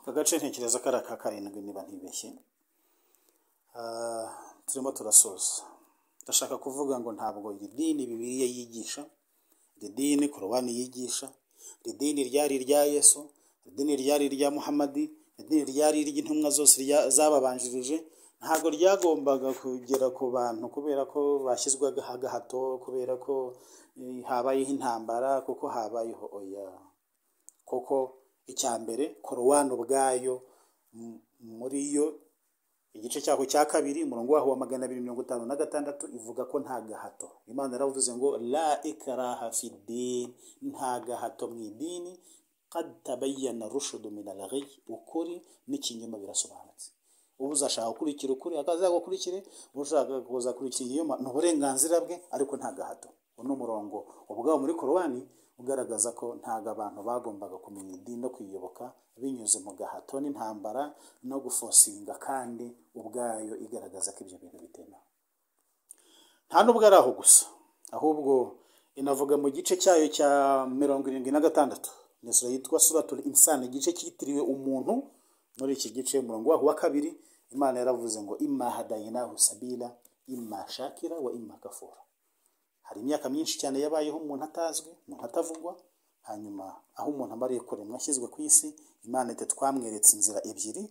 aka gace ntekereza ko ari aka karindwi niba ntibeshye turimo turasoza ndashaka kuvuga ngo ntabwo iri dini bibiriya yigisha iri dini korowani yigisha iri dini ryari irya yesu iri dini ryari irya muhamadi iri dini ryari iry'intumwa zose zababanjirije ntabwo ryagombaga kugera ku bantu kubera ko bashyizwaga agahato kubera ko habayeho intambara kuko habayeho oya kuko icya mbere korowani ubwayo muri yo igice cyaho cya kabiri umurongo waho wa magana abiri mirongo itanu na gatandatu ivuga ko nta gahato imana yaravuze ngo la ikaraha fi dini nta gahato mu idini kad tabayyana rushudu min alghi ukuri n'ikinyoma birasobanutse uba uzashaka gukurikira ukuri akazagukurikire ushaka kuzakurikira ikinyoma ni uburenganzira bwe ariko nta gahato uno murongo ubwabo muri korowani ugaragaza ko ntabwo abantu bagombaga kumenya idini no kuyiyoboka binyuze mu gahato n'intambara no gufosinga kandi ubwayo igaragaza ko ibyo bintu bitemewe nta n'ubwo ari aho gusa ahubwo inavuga mu gice cyayo cya mirongo irindwi na gatandatu ni sura yitwa suratul insani igice cyitiriwe umuntu muri iki gice umurongo waho wa kabiri imana yaravuze ngo imma hadayinahu sabila imma shakira wa imma kafura hari imyaka myinshi cyane yabayeho umuntu atazwi umuntu atavugwa hanyuma aho umuntu amariye kuremwa ashyizwe ku isi imana ite twamweretse inzira ebyiri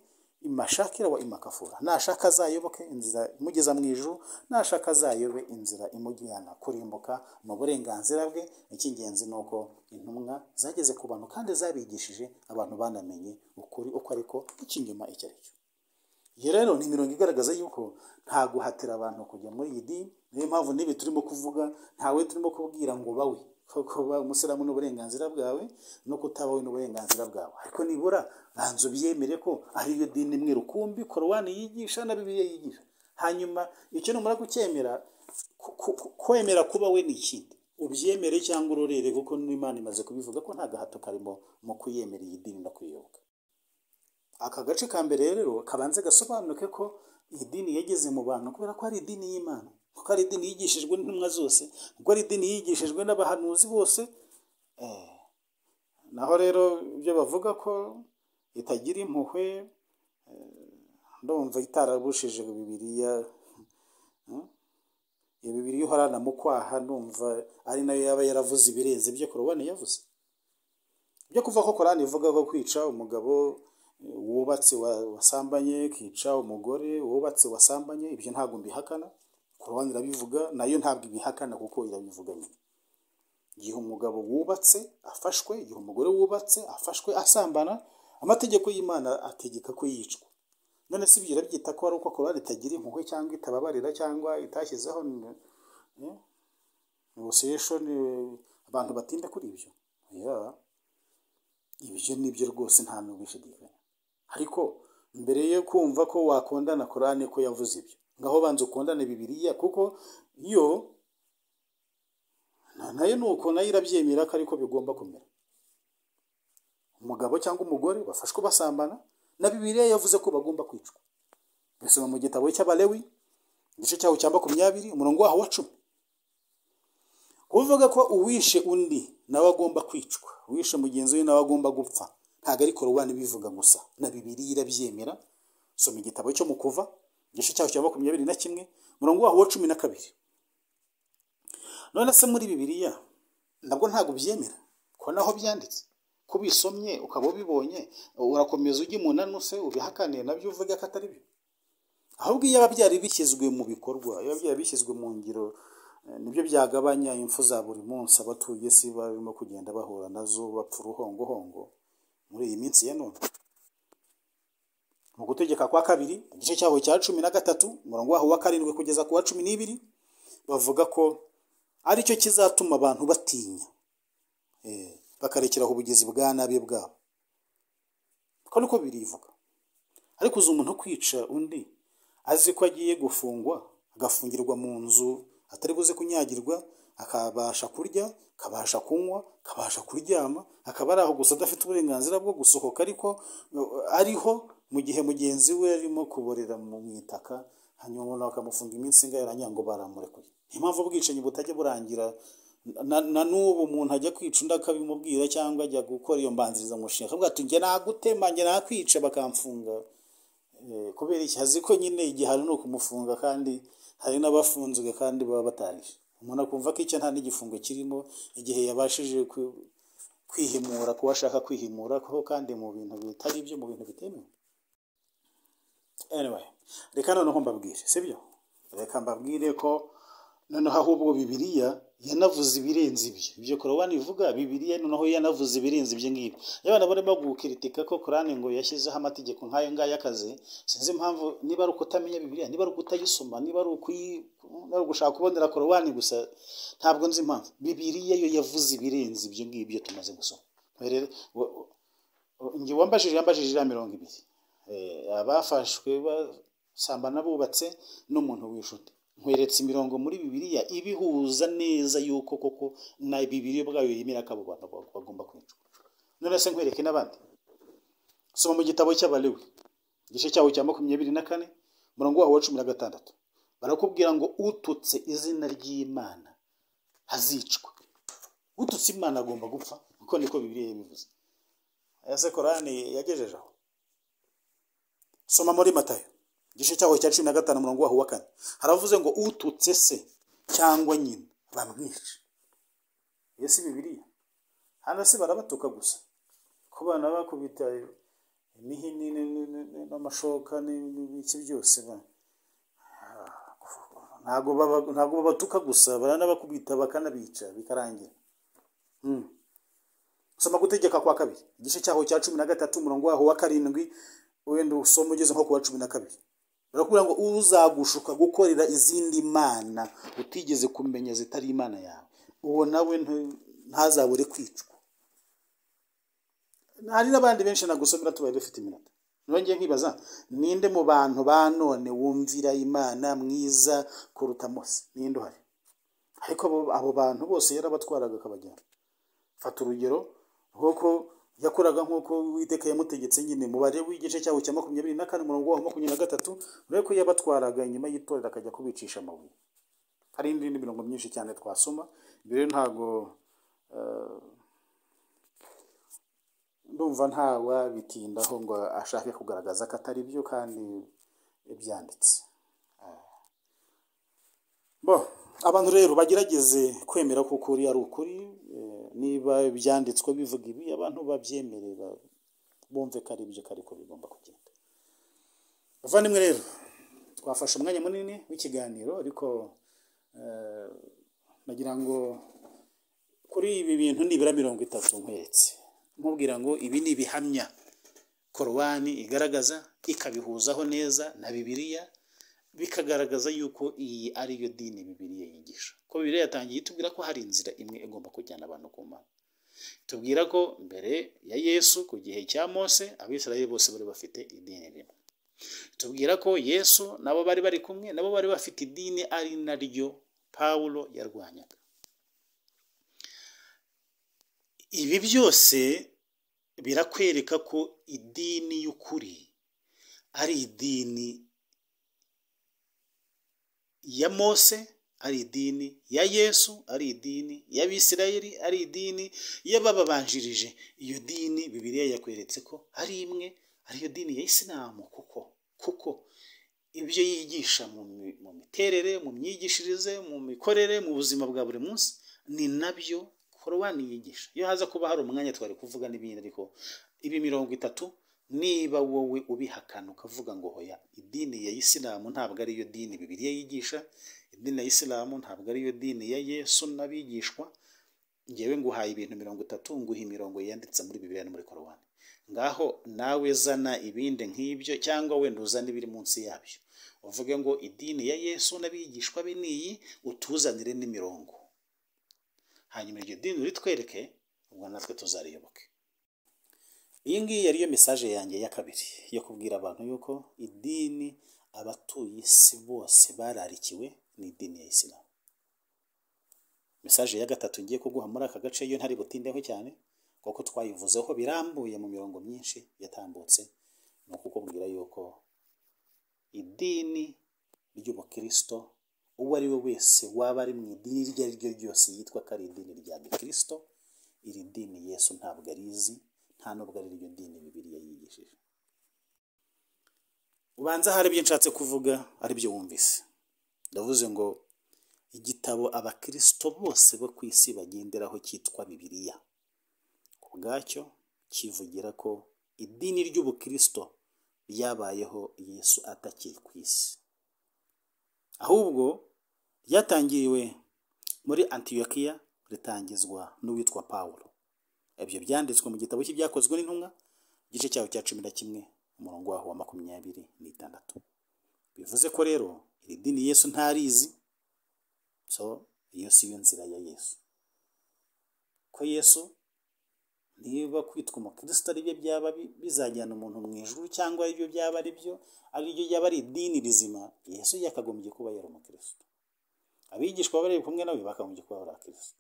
imashakira wa imakafura nashaka azayoboke inzira imugeza mu ijuru nashaka azayobe inzira imujyana kurimbuka mu burenganzira bwe icy'ingenzi ni uko intumwa zageze ku bantu kandi zabigishije abantu banamenye ukuri uko ariko icy'inyuma icyo ari cyo iyi rero ni imirongo igaragaza yuko nta guhatira abantu kujya muri iyi dini niyo mpamvu n'ibi turimo kuvuga ntawe turimo kubwira ngo bawe kuba umusilamu n'uburenganzira bwawe no kutabaho n'uburenganzira bwawe ariko nibura banza ubyemere ko ariyo dini imwe rukumbi korowani yigisha na bibiliya yigisha hanyuma icyo numara kucyemera kwemera kuba we ni ikindi ubyemere cyangwa urorere kuko n'imana imaze kubivuga ko nta gahato karimo mu kuyemera iyi dini no kuyoboka aka gace ka mbere rero kabanze gasobanuke ko iyi dini yageze mu bantu kubera ko ari idini y'imana kuko ari idini yigishijwe n'intumwa zose kuko ari idini yigishijwe n'abahanuzi bose naho rero ibyo bavuga ko itagira impuhwe ndumva itarabushije bibiriya iyo bibiri uhorana mu kwaha ndumva ari nayo yaba yaravuze ibirenze ibyo korowani yavuze byo kuva ko korani ivuga ko kwica umugabo wubatse wasambanye kica umugore wubatse wasambanye ibyo ntabwo mbihakana korowani irabivuga nayo ntabwo ibihakana kuko irabivuga nyine igihe umugabo wubatse afashwe igihe umugore wubatse afashwe asambana amategeko y'imana ategeka ko yicwa none si ibyo irabyita ko ari uko korowani itagira impuhwe cyangwa itababarira cyangwa itashyizeho negotiation abantu batinda kuri ibyo ibyo nibyo rwose nta n'ubishidikanya ariko mbere yo kumva ko wakondana korowani ko yavuze ibyo ngaho banza ukundane bibiriya kuko yo nayo ni uko nayo irabyemera ko ariko bigomba kumera umugabo cyangwa umugore bafashwe basambana na bibiriya yavuze ko bagomba kwicwa bisoma mu gitabo cy'abalewi igice cyaho cya makumyabiri umurongo waho wa cumi kuvuga ko uwishe undi nawe agomba kwicwa uwishe mugenzi we nawe agomba gupfa ntabwo ari korowani bivuga gusa na bibiriya irabyemera soma igitabo cyo mu kuva igice cyaho cya makumyabiri na kimwe umurongo waho wa cumi na kabiri none se muri bibiriya nabwo ntabwo ubyemera ko naho byanditse ko ubisomye ukaba ubibonye urakomeza ujya umunanuse ubihakaniye nabyo uvuga ko atari byo ahubwo iyo byari bishyizwe mu bikorwa iyo byari bishyizwe mu ngiro nibyo byagabanya impfu za buri munsi abatuye isi barimo kugenda bahura nazo bapfa uruhongohongo muri iyi minsi ya none mu gutegeka kwa kabiri igice cyaho cya cumi na gatatu umurongo waho wa karindwi kugeza ku wa cumi n'ibiri bavuga ko aricyo kizatuma abantu batinya bakarekeraho ubugezi bwa nabi bwabo ko niko birivuga ariko uzi umuntu kwica undi azi ko agiye gufungwa agafungirwa mu nzu atari buze kunyagirwa akabasha kurya akabasha kunywa akabasha kuryama akaba ari aho gusa adafite uburenganzira bwo gusohoka ariko ariho mu gihe mugenzi we arimo kuborera mu itaka hanyuma umuntu bakamufunga iminsi ingahe ngo baramurekuye niyo mpamvu ubwicanyi butajya burangira na na n'ubu umuntu ajya kwica undi akabimubwira cyangwa ajya gukora iyo mbanzirizamushinga akavuga ati njye nagutema njye nakwica bakamfunga Eh, kubera iki azi ko nyine igihano ni ukumufunga kandi hari n'abafunzwe kandi baba batarishe umuntu akumva ko icyo nta n'igifungo kirimo igihe yabashije kwi- kwihimura kuba ashaka kwihimura kuko kandi mu bintu bitari byo mu bintu bitemewe anyway reka noneho mbabwire sibyo reka mbabwire ko noneho ahubwo bibiliya yanavuze ibirenze ibyo ibyo korowani ivuga bibiliya noneho yanavuze ibirenze ibyo ngibyo iyo abantu barimo gukiritika ko korani ngo yashyizeho amategeko nk'ayo ngayo y'akazi sinzi impamvu niba ari ukutamenya bibiliya niba ari ukutayisoma niba ari ukuyi- niba ari ugushaka kubonera korowani gusa ntabwo nzi impamvu bibiliya yo yavuze ibirenze ibyo ngibyo tumaze gusoma rero wa- wa- njye wambajije yambajije iriya mirongo ibiri Eh, abafashwe basambana bubatse n'umuntu w'inshuti nkweretse imirongo muri bibiliya ibihuza neza yuko koko na bibiliya ubwayo yemera ko abo bantu ba- bagomba kwicwa none se nkwereke n'abandi soma mu gitabo cy'abalewi igice cyawo cya makumyabiri na kane umurongo waho wa cumi na gatandatu barakubwira ngo ututse izina ry'imana hazicwa ututse imana agomba gupfa kuko niko bibiliya yabivuze ese korani yagejeje aho soma muri matayo igice cyaho cya cumi na gatanu umurongo waho wa kane haravuze ngo ututse se cyangwa nyina bamwice iyo si bibiliya hano si barabatuka gusa ku bana bakubita imihini ni- ni- ni- ni- n'amashoka ni- ni- n'iki byose ba ntabwo baba- ntabwo babatuka gusa baranabakubita bakanabica bikarangira Mm. soma gutegeka kwa kabiri igice cyaho cya cumi na gatatu umurongo waho wa karindwi wenda usoma ugeze nko ku wa cumi na kabiri barakubwira ngo uzagushuka gukorera izindi mana utigeze kumenya zitari imana yawe uwo nawe ntu- ntazabure kwicwa hari n'abandi benshi nagusomera tubaye dufite iminota nongeye nkibaza ninde mu bantu ba none wumvira imana mwiza kuruta mose ninde uhari ariko abo- abo bantu bose yarabatwaraga akabajyana fata urugero nk'uko yakoraga nk'uko uwiteka yamutegetse nyine umubare w'igice cyawo cya makumyabiri na kane umurongo waho makumyabiri na gatatu urebe ko yabatwaraga inyuma y'itorero akajya kubicisha amabuye hari n'indi mirongo myinshi cyane twasoma ibyo rero ntabwo eh, ndumva ntawabitindaho ngo ashake kugaragaza ko atari byo kandi byanditse bo abantu rero bagerageze kwemera ko ukuri ari ukuri eh, niba ibyanditswe bivuga ibi abantu babyemere ba- bumve ko ari ibyo ko ariko bigomba kugenda bavandimwe rero twafashe umwanya munini w'ikiganiro ariko eh, nagira ngo kuri ibi bintu nibura mirongo itatu nkweretse nkubwira ngo ibi ni ibihamya korowani igaragaza ikabihuzaho neza na bibiliya bikagaragaza yuko iyi ari yo dini bibiliya yigisha ko bibiliya yatangiye itubwira ko hari inzira imwe igomba kujyana abantu ku mana itubwira ko mbere ya yesu ku gihe cya mose abisirayeli bose bari bafite idini rimwe itubwira ko yesu nabo bari bari kumwe nabo bari bafite idini ari naryo pawulo yarwanyaga ibi byose birakwereka ko idini y'ukuri ari idini ya mose ari idini ya yesu ari idini y'abisirayeli ari idini y'abababanjirije iyo dini bibiliya yakweretse ko ari imwe ariyo dini ya isilamu kuko kuko ibyo yigisha mu mi- mu miterere mu myigishirize mu mikorere mu buzima bwa buri munsi ni nabyo korowani yigisha iyo haza kuba hari umwanya twari kuvuga n'ibindi ariko ibi mirongo itatu niba wowe ubihakana ukavuga ngo hoya idini ya isilamu ntabwo ariyo dini bibiliya yigisha idini ya isilamu ntabwo ariyo dini ya yesu n'abigishwa ngewe nguhaye ibintu mirongo itatu nguha imirongo yanditse muri bibiliya no muri korowani ngaho nawe zana ibindi nk'ibyo cyangwa wenda uzane ibiri munsi yabyo uvuge ngo idini ya yesu n'abigishwa be ni iyi utuzanire n'imirongo hanyuma iryo dini uritwereke ubwo natwe tuzariyoboke iyi ngiyi yari yo mesaje yanjye ya kabiri yo kubwira abantu yuko idini abatuye isi bose bararikiwe ni idini ya isilamu mesaje ya gatatu ngiye kuguha muri aka gace yo ntari butindeho cyane kuko twayivuzeho birambuye mu mirongo myinshi yatambutse ni ukukubwira yuko idini ry'ubukristo uwo ari we wese waba ari mu idini iryo ari ryo ryose yitwa ko ari idini rya gikirisito iri dini yesu ntabwo arizi nta nubwo ari iryo dini bibiriya yigishije ubanza hari ibyo nshatse kuvuga ari byo wumvise ndavuze ngo igitabo abakirisito bose bo ku isi bagenderaho cyitwa bibiriya ku bwacyo kivugira ko idini ry'ubukirisito ryabayeho yesu atakiri ku isi ahubwo ryatangiriwe muri antiyokiya ritangizwa n'uwitwa paul ibyo byanditswe mu gitabo cy'ibyakozwe n'intumwa igice cyawe cya cumi na kimwe umurongo waho wa makumyabiri n'itandatu bivuze ko rero iri dini yesu ntarizi so iyo si yo nzira ya yesu ko yesu niba kwitwa umukristo ari byo byaba bizajyana umuntu mu ijuru cyangwa ari byo byaba ari byo ari byo byaba ari idini rizima yesu yakagombye kuba yari umukristo abigishwa bari kumwe nawe bakagombye kuba bari abakristo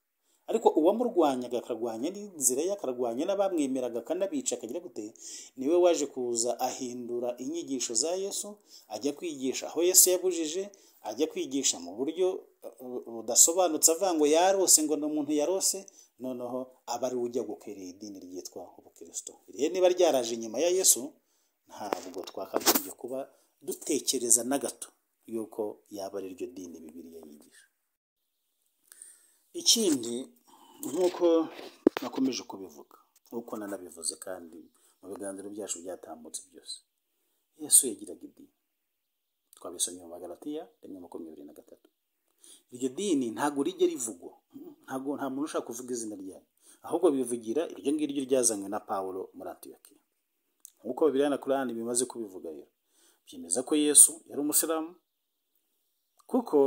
ariko uwamurwanyaga akarwanya n'inzira ye akarwanya n'abamwemeraga akanabica akagira gute niwe waje kuza ahindura inyigisho za yesu ajya kwigisha aho yesu yabujije ajya kwigisha mu buryo budasobanutse avuga ngo yarose ngo ni umuntu yarose noneho aba ari we ujya gukwiriye idini ryitwa ubukirisito rero niba ryaraje inyuma ya yesu ntabwo twakagombye kuba dutekereza na gato yuko yaba ari ryo dini bibiriya yigisha ikindi nk'uko nakomeje kubivuga nk'uko nanabivuze kandi mu biganiro byacu byatambutse byose yesu yagiraga idini twabisomye mu magaratiya rimwe makumyabiri na gatatu iryo dini ntabwo rijya rivugwa ntabwo nta muntu ushaka kuvuga izina ryayo ahubwo bivugira iryo ngiryo ryazanywe na paul muri antiyokiya nk'uko bibiriya na korani bimaze kubivuga rero byemeza ko yesu yari umusilamu kuko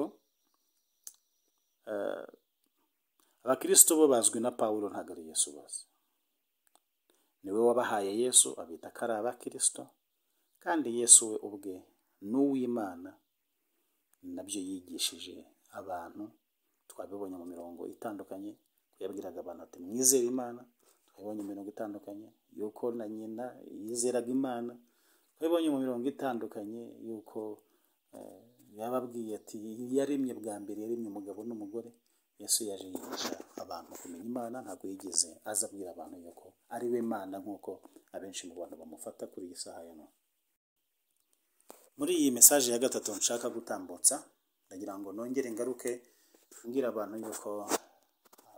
abakirisito bo bazwi na paul ntabwo ari yesu bazi niwe wabahaye yesu abita ko ari abakirisito kandi yesu we ubwe ni uw'imana nabyo yigishije abantu twabibonye mu mirongo itandukanye yabwiraga abantu ati mwizere imana twabibonye mu mirongo itandukanye yuko na nyina yizeraga imana twabibonye mu mirongo itandukanye yuko yababwiye ati yaremye bwa mbere yaremye umugabo n'umugore yesu yaje yigisha abantu kumenya imana ntabwo yigeze aza abwira abantu yuko ari we mana nk'uko abenshi mu bantu bamufata kuri iyi saha ya none muri iyi mesaje ya gatatu nshaka gutambutsa ndagira ngo nongere ngaruke mbwira abantu yuko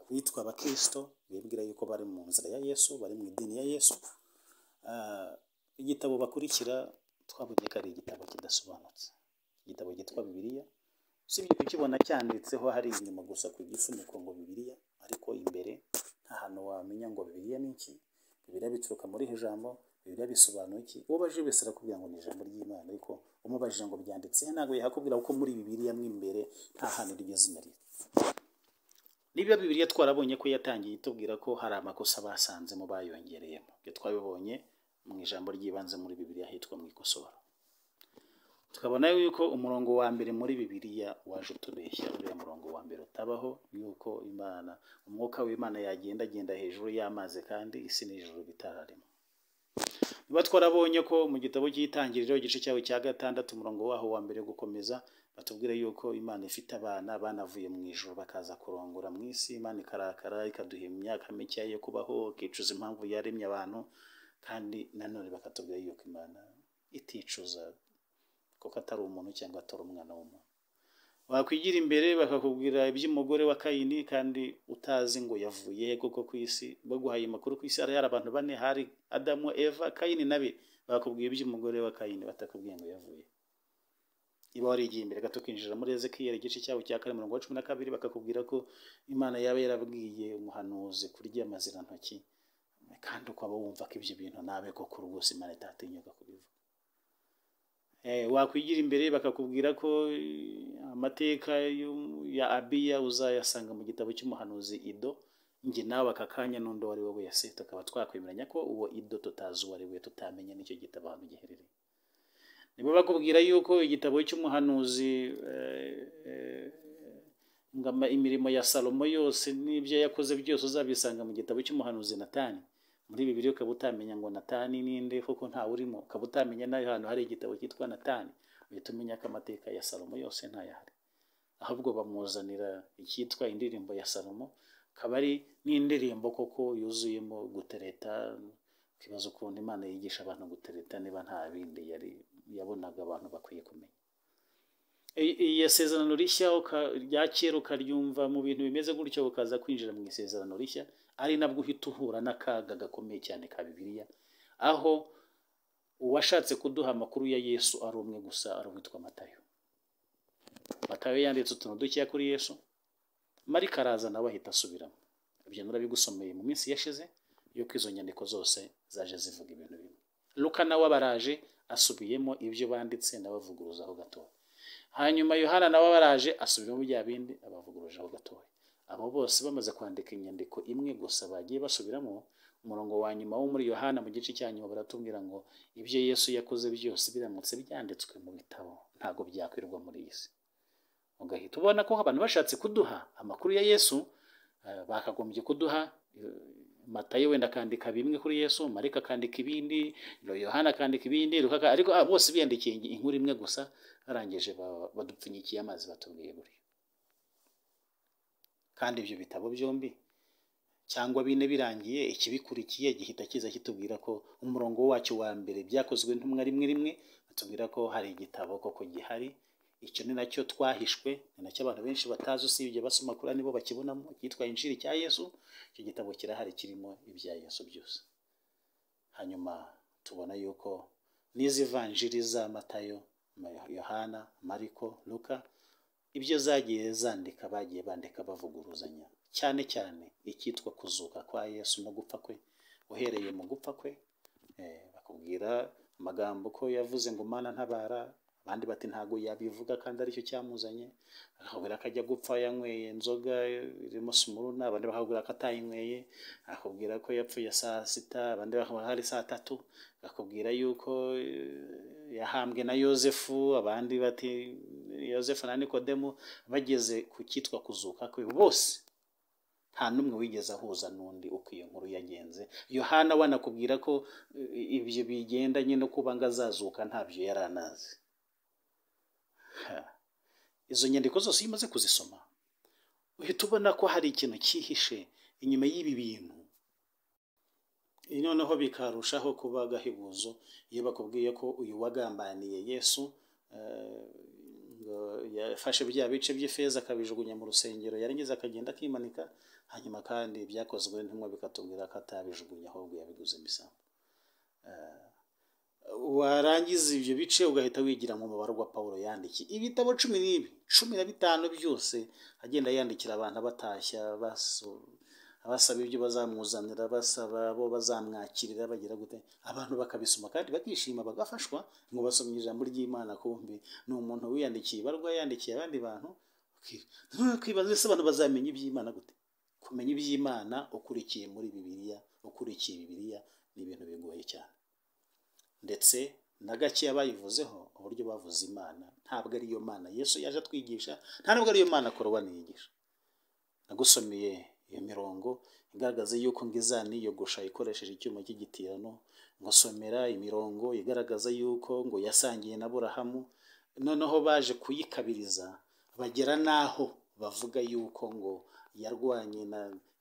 bitwa abakirisito bibwira yuko bari mu nzira ya yesu bari mu idini ya yesu igitabo bakurikira twabonye ko ari igitabo kidasobanutse igitabo cyitwa bibiliya usibye kukibona cyanditseho hari inyuma gusa ku gifuniko ngo bibiliya ariko imbere nta hantu wamenya ngo bibiliya ni iki bibiliya bituruka muri iri jambo bibiliya bisobanura iki ubajije wese arakubwira ngo ni ijambo ry'imana ariko umubajije ngo byanditse ntabwo yakubwira kuko muri bibiliya mo imbere nta hantu riryo zina riri niba bibiliya twarabonye ko yatangiye itubwira ko hari amakosa basanzemo bayongereyemo ibyo twabibonye mu ijambo ry'ibanze muri bibiliya hitwa mu ikosora tukabona yuko umurongo wa mbere muri bibiliya waje utubeshya uriya murongo wa mbere utabaho yuko imana umwuka w'imana yagenda agenda hejuru y'amazi kandi isi n'ijuru bitararimo niba twarabonye ko mu gitabo cy'itangiriro igice cyawe cya gatandatu umurongo waho wa mbere gukomeza batubwira yuko imana ifite abana banavuye mu ijoro bakaza kurongora mu isi imana ikarakara ikaduha imyaka mike yo kubaho ikicuza impamvu yaremye abantu kandi nanone bakatubwira yuko imana iticuza kuko atari umuntu cyangwa atari umwana w'umuntu wakwigira imbere bakakubwira iby'umugore wa kayini kandi utazi ngo yavuye he kuko ku isi baguhaye amakuru ku isi hari hari abantu bane hari adamu eva kayini nabe bakubwiye iby'umugore wa kayini batakubwiye ngo yavuye iba warigiye imbere gato ukinjira muri ezekiyeli igice cyabo cya kane mirongo cumi na kabiri bakakubwira ko imana yaba yarabwiye umuhanuzi kurya amazirantoki kandi ukaba wumva ko ibyo bintu nawe koko rwose imana itatinyuka kubivuga wakwigira imbere bakakubwira ko amateka ya abiya uzayasanga mu gitabo cy'umuhanuzi ido njye nawe aka kanya n'undi uwo ari we wese tukaba twakwemeranya ko uwo ido tutazi uwo ari we tutamenya n'icyo gitabo ahantu giherereye nibo bakubwira yuko igitabo cy'umuhanuzi imirimo ya salomo yose n'ibyo yakoze byose uzabisanga mu gitabo cy'umuhanuzi natani muri bibiri ukaba utamenya ngo natani ninde kuko ntawe urimo ukaba utamenya n'ahantu hari igitabo cyitwa natani uhita umenya ko amateka ya salomo yose ntayahari ahubwo bamuzanira icyitwa indirimbo ya salomo akaba ari n'indirimbo koko yuzuyemo gutereta ukibaza ukuntu imana yigisha abantu gutereta niba nta bindi yari yabonaga abantu bakwiye kumenya iyo sezerano rishya rya kera ukaryumva mu bintu bimeze gutyo ukaza kwinjira mu isezerano rishya ari nabwo uhita uhura n'akaga gakomeye cyane ka bibiliya aho uwashatse kuduha amakuru ya yesu ari umwe gusa ari uwitwa matayo matayo yanditse utuntu dukeya kuri yesu marika araza nawe ahita asubiramo ibyo murabigusomeye mu minsi yashize yuko izo nyandiko zose zaje zivuga ibintu bimwe luka nawe abaraje asubiyemo ibyo banditse nawe avuguruzaho gatoya hanyuma yohana nawe abaraje asubiramo bya bindi abavugurujeho gatoya abo bose bamaze kwandika inyandiko imwe gusa bagiye basubiramo umurongo wa nyuma wo muri yohana mu gice cya nyuma baratubwira ngo ibyo yesu yakoze byose biramutse byanditswe mu bitabo ntabwo byakwirwa muri iyi si ugahita ubona ko abantu bashatse kuduha amakuru ya yesu bakagombye kuduha matayo wenda akandika bimwe kuri yesu marika akandika ibindi yohana akandika ibindi ariko bose biyandikiye inkuru imwe gusa barangije badupfunyikiye amazi batubwiye buriya kandi ibyo bitabo byombi cyangwa bine birangiye ikibikurikiye gihita kiza kitubwira ko umurongo wacyo wa mbere byakozwe ntumwe rimwe rimwe batubwira ko hari igitabo koko gihari icyo ni nacyo twahishwe ni nacyo abantu benshi batazi usibye basoma kuri nibo bakibonamo cyitwa injiri cya yesu icyo gitabo kirahari kirimo ibya yesu byose hanyuma tubona yuko n'izi vanjiri za matayo yohana mariko luka ibyo zagiye zandika bagiye bandika bavuguruzanya cyane cyane icyitwa kuzuka kwa yesu no gupfa kwe uhereye mu gupfa kwe bakubwira amagambo ko yavuze ngo mana ntabara abandi bati ntabwo yabivuga kandi aricyo cyamuzanye akakubwira ko ajya gupfa yanyweye inzoga irimo simuruna abandi bakakubwira ko atayinyweye akakubwira ko yapfuye saa sita abandi bakakubwira hari saa tatu akakubwira yuko yahambwe na yosefu abandi bati yosefu na nikodemu bageze ku cyitwa kuzuka kwe bose nta n'umwe wigeze ahuza n'undi uko iyo nkuru yagenze yohana wanakubwira ko ibyo bigendanye no kuba ngo azazuka ntabyo yari anazi izo nyandiko zose iyo umaze kuzisoma uhita ubona ko hari ikintu cyihishe inyuma y'ibi bintu noneho bikarushaho kuba agahebuzo iyo bakubwiye ko uyu wagambaniye yesu yafashe bya bice by'ifeza akabijugunya mu rusengero yarangiza akagenda akimanika hanyuma kandi byakozwe ntumwe bikatubwira ko atabijugunya ahubwo yabiguze imisambi warangiza ibyo bice ugahita wigira mu mubare wa paul yandikiye ibitabo cumi n'ibi cumi na bitanu byose agenda yandikira abantu abatashya abasaba ibyo bazamuzanira basaba abo bazamwakirira bagira gute abantu bakabisoma kandi bakishima bagafashwa ngo basomye ijambo ry'imana kumbi ni umuntu wiyandikiye ibarwa yandikiye abandi bantu kwibaza ese abantu bazamenya iby'imana gute kumenya iby'imana ukurikiye muri bibiliya ukurikiye bibiliya ni ibintu bigoye cyane ndetse na gakeya bayivuzeho uburyo bavuze imana ntabwo ariyo mana yesu yaje atwigisha ntabwo ariyo mana korowani yigisha nagusomeye iyo mirongo igaragaza yuko ngizani yogosha ikoresheje icyuma cy'igitirano ngusomera imirongo igaragaza yuko ngo yasangiye na burahamu noneho baje kuyikabiriza bagera n'aho bavuga yuko ngo yarwanye na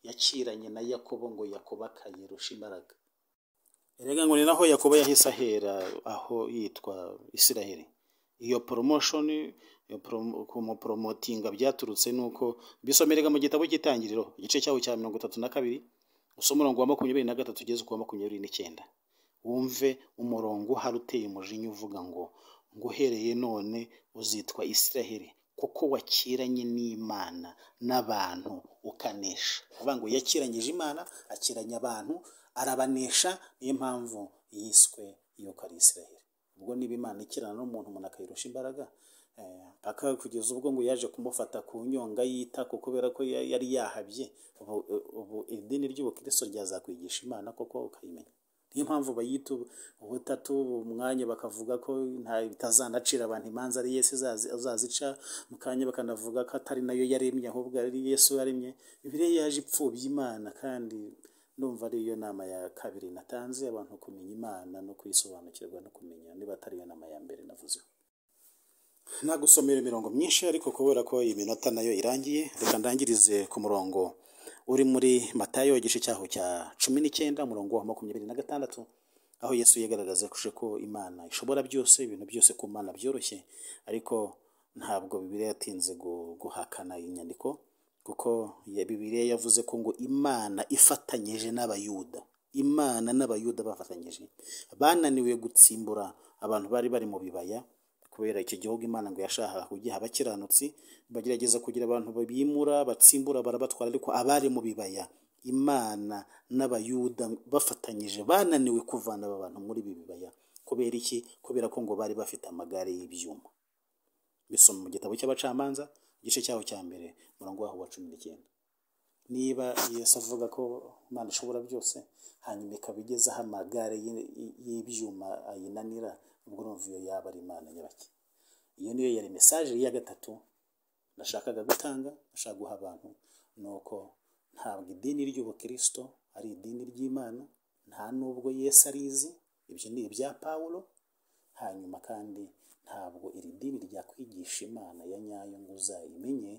yakiranye na yakobo ngo yakubaka yerusha imbaraga erega ngo ni naho yakobo yahise ahera aho yitwa isiraheli iyo promotion kumuporomotinga byaturutse ni uko bisomerega mu gitabo cy'itangiriro igice cyaho cya mirongo itatu na kabiri gusa umurongo wa makumyabiri na gatatu ugeze ku wa makumyabiri n'icyenda wumve umurongo uhari uteye umujinya uvuga ngo ngo uhereye none uzitwa isiraheli kuko wakiranye n'imana n'abantu ukanesha avuga ngo yakiranyije imana akiranya abantu arabanesha niyo mpamvu yiswe yuko ari isiraheli ubwo niba imana ikirana n'umuntu umuntu akayirusha imbaraga paka kugeza ubwo ngo yaje kumufata ku nyonga yita ko kubera ko yari yahabye ubu idini ry'ubukristo ryazakwigisha imana koko ukayimenya niyo mpamvu bayita ubutatu umwanya bakavuga ko bitazanacira abantu imanza ari yesu azazica mu kanya bakanavuga ko atari nayo yaremye ahubwo ari yesu yaremye bibiliya yaje ipfubye imana kandi ndumva ari iyo nama ya kabiri natanze abantu kumenya imana no kuyisobanukirwa no kumenya niba atari iyo nama ya mbere navuzeho nagusomera imirongo myinshi ariko kubera ko iyi minota nayo irangiye reka ndangirize ku murongo uri muri matayo igice cyaho cya cumi n'icyenda umurongo wa makumyabiri na gatandatu aho yesu yigaragaza ko imana ishobora byose ibintu byose ku mana byoroshye ariko ntabwo bibiliya yatinze gu- guhakana iyi nyandiko kuko ya- bibiliya yavuze ko ngo imana ifatanyije n'abayuda imana n'abayuda bafatanyije bananiwe gutsimbura abantu bari bari mu bibaya kubera icyo gihugu imana ngo yashakaga kugiha abakiranutsi bagerageza kugira abantu bimura batsimbura barabatwara ariko abari mu bibaya imana n'abayuda bafatanyije bananiwe kuvana aba bantu muri ibi bibaya kubera iki kubera ko ngo bari bafite amagare y'ibyuma bisoma mu gitabo cy'abacamanza igice cyaho cya mbere murongo waho wa cumi n'icyenda niba yesu avuga ko imana ishobora byose hanyuma ikaba igezeho amagare y'i- y'i- y'ibyuma ayinanira ubwo urumva iyo yaba ari imana nyabaki iyo niyo yari mesaje ya gatatu nashakaga gutanga nashaka guha abantu ni uko ntabwo idini ry'ubukirisito ari idini ry'imana nta nubwo yesu arizi ibyo ni ibya pawulo hanyuma kandi ntabwo iri dini ryakwigisha imana ya nyayo ngo uzayimenye